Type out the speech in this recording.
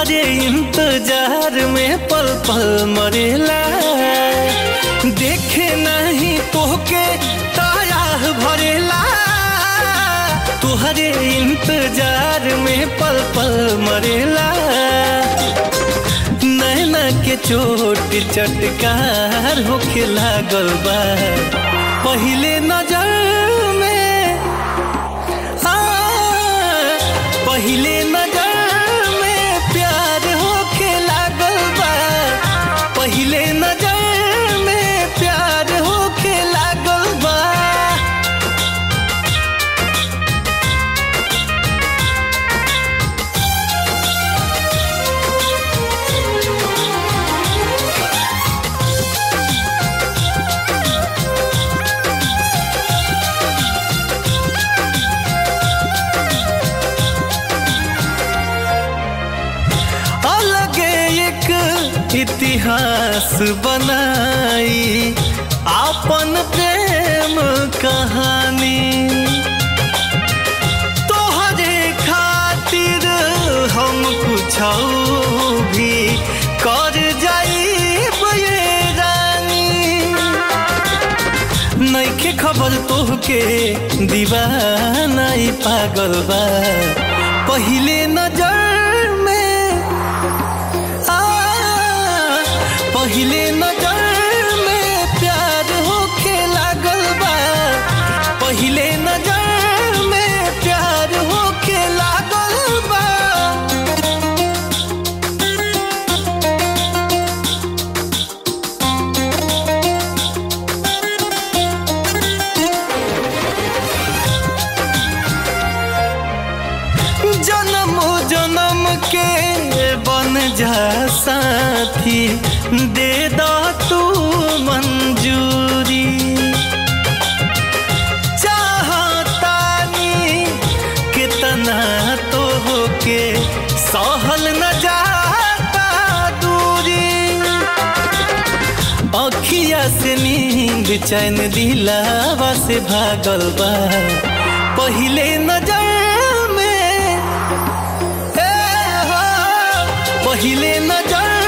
तुहरे इंतजार में पल पल मरेला देखे नहीं तोहके ताया भरेला तुहरे इंतजार में पल पल मरेला नैना के चोट चटकार होखे लागल बा पहिले नजर में आ, पहिले नजर में प्यार होखे लागल बा पहिले नजर में प्यार होखे लागल बा अलगे एक इतिहास बनाई आपन प्रेम कहानी तोहरे खातिर हम कुछ भी कर जाइब ये रानी नइखे खबर तोहके दीवाना ई पागल बा पहिले नजर में आ पहिले नजर में प्यार होखे लागल बा पहिले नजर में प्यार होखे लागल बा जन्म जन्म के बन जा साथी दे दा तू मंजूरी चाहतानी कितना तो होके सहल न जाता दूरी अखिया से नींद चैन दिलावा से भागल बा पहिले नजर में ए हो, पहिले नजर